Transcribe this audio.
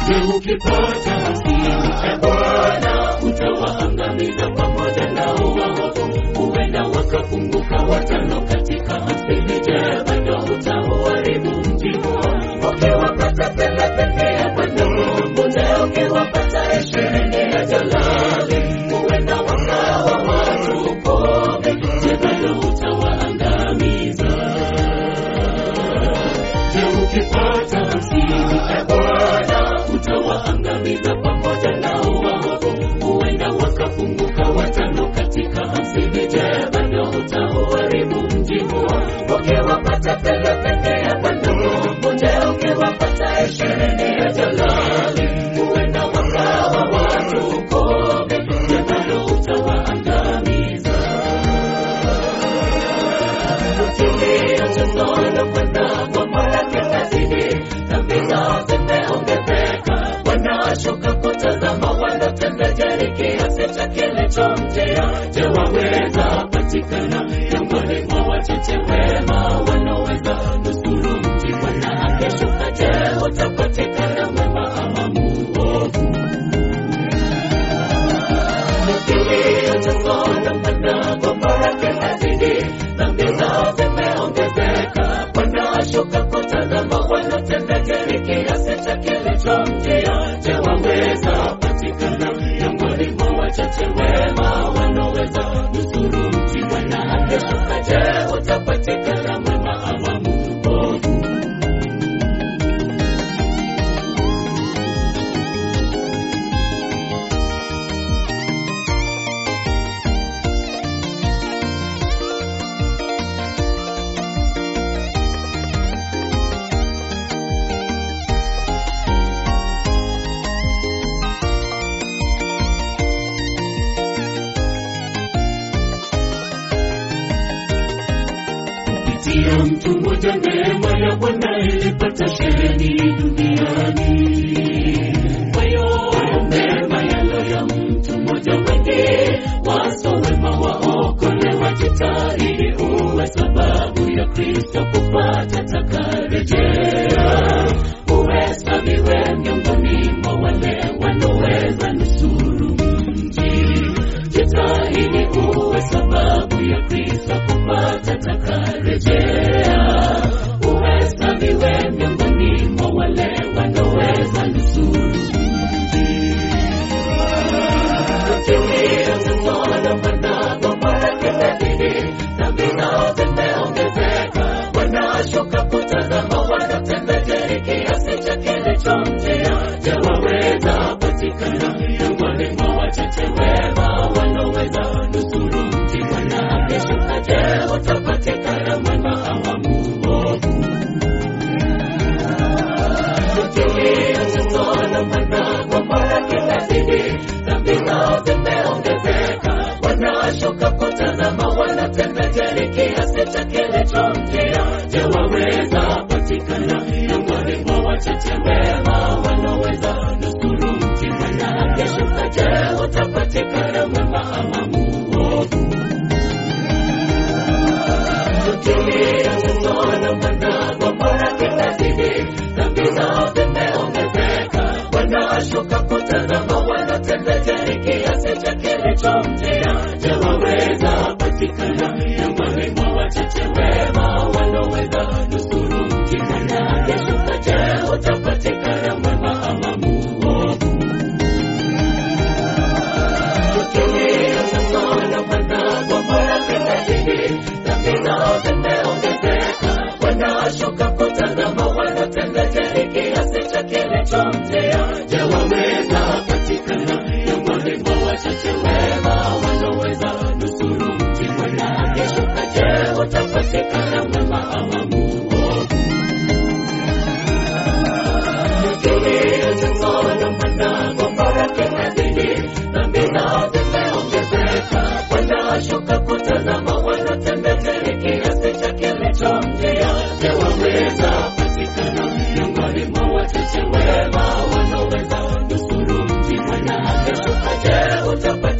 Je, ukipata hamsini, e Bwana, utawaangamiza pamoja nao waovu, huenda wakapunguka watano katika hamsini. Je, bado utauharibu mji huo? Ukiwapata thelathini ya Bwana Mungu, na ukiwapata ishirini ya Jalali, huenda wakawa watu kumi. Je, bado utawaangamiza? Je, ukipata hamsini, e Bwana, utawaangamiza pamoja nao waovu, huenda wakapunguka watano katika hamsini. Je, bado utauharibu mji huo? Ukiwapata thelathini ya Bwana Mungu, je, ukiwapata ishirini ya Jalali, huenda wakawa watu kumi. Je, bado utawaangamiza? wanashuka kutazama wanatembea kiasi cha kilichomjia. Je, waweza patikana miongoni mwa wachache wema wanaoweza nusuru mji? Bwana akishuka, je, utapatikana mwema ama muovu? Kilio cha Sodoma na Gomora kinazidi, dhambi zao zimeongezeka. Wanashuka kutazama wanatenda jeri kiasi cha kilichomjia. Je, waweza patikana miongoni mwa wachache wema wanaoweza nusuru mji? Bwana akishuka, je, utapatikana mwema ama muovu? kupitia mtu mmoja neema ya Bwana ilipata sheheni duniani. Kwa hiyo neema yalo ya mtu mmoja, wengi waso wema waokolewa. Jitahidi uwe sababu ya Kristo kupata takarejea, uhesabiwe miongoni mwa wale wanaoweza nusuru mji. Jitahidi uwe sababu ya Kristo kupata takarejea, uhesabiwe miongoni mwa wale wanaoweza nusuru mji. Kilio cha Sodoma na Gomora kimezidi, dhambi zao zimeongezeka. Wanashuka kutazama wanatenda jeri kiasi cha kilichomjia. Je, waweza patikana miongoni mwa wachache wema wanaoweza nusuru mji? Bwana akishuka, je, utapatikana mwema ama muovu? Kilio cha Sodoma na Gomora kinazidi, dhambi zao zimeongezeka. Wanashuka kutazama wanatenda jeri kiasi cha kilichomjia. Je, waweza patikana miongoni mwa wachache wema wanaoweza nusuru mji? Bwana akishuka, je, utapatikana mwema ama muovu? Kilio cha Sodoma na Gomora kinazidi, dhambi zao zimeongezeka. Wanashuka kutazama wanatenda jeri kiasi cha kilichomjia. Je, waweza patikana miongoni mwa wachache wema wanaoweza nusuru mji? Bwana akishuka, je, utapatikana mwema ama muovu? Kilio cha Sodoma na Gomora kinazidi, dhambi zao zimeongezeka. Wanashuka kutazama wanatenda jeri kiasi cha kilichomjia. Je, waweza patikana miongoni mwa wachache wema wanaoweza nusuru mji? Bwana akishuka, je, utapatikana mwema ama muovu? Kilio cha Sodoma na Gomora kinazidi, dhambi zao zimeongezeka. Wanashuka kutazama wanatenda jeri kiasi cha kilichomjia. Je, waweza patikana miongoni mwa wachache wema wanaoweza nusuru mji? Bwana akishuka, je, utapata